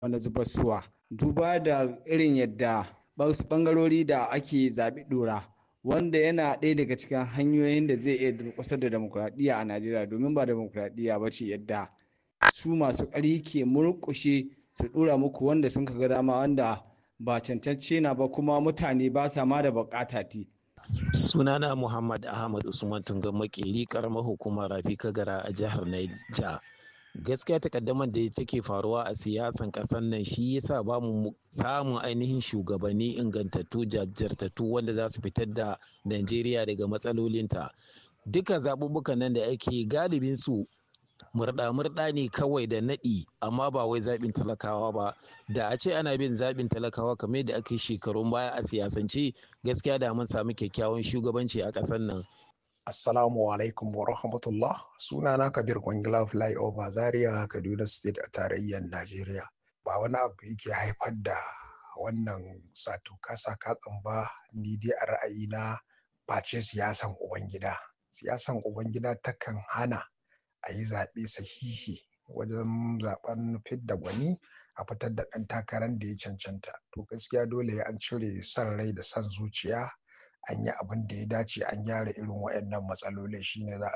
wani zubarsuwa duba da irin yadda wasu ɓangarori da ake zaɓi ɗora wanda yana ɗaya daga cikin hanyoyin da zai iya durƙusar da demokuraɗiyya a Najeriya domin ba demokuraɗiyya ba ce yadda su masu ƙarfi ke murƙushe su ɗora muku wanda sun ka ga dama wanda ba cancance na ba kuma mutane ba sa ma da buƙata ti. Sunana Muhammad Ahmad Usman Tungan Makeri karamar hukumar Rafi Kagara a jihar Niger. Gaskiya takaddamar da take faruwa a siyasan ƙasar nan shi yasa ba mu samun ainihin shugabanni ingantattu jajirtattu wanda za su fitar da Najeriya daga matsalolinta. Duka zaɓuɓɓukan nan da ake galibin su murɗa-murɗa ne kawai da naɗi amma ba wai zaɓin talakawa ba da a ce ana bin zaɓin talakawa kamar yadda aka yi shekarun baya a siyasance gaskiya da mun samu kyakkyawan shugabanci a ƙasar nan Assalamu alaikum wa rahmatullah sunana Kabir Kwangila Flyover Zaria Kaduna State a tarayyar Najeriya ba wani abu yake haifar da wannan sato kasa katsin ba ni dai a ra'ayina face siyasan ubangida siyasan ubangida takan hana a yi zaɓe sahihi wajen zaɓen fidda gwani a fitar da ɗan takarar da ya cancanta to gaskiya dole an cire son rai da son zuciya an yi abin da ya dace an gyara irin waɗannan matsalolin shine za a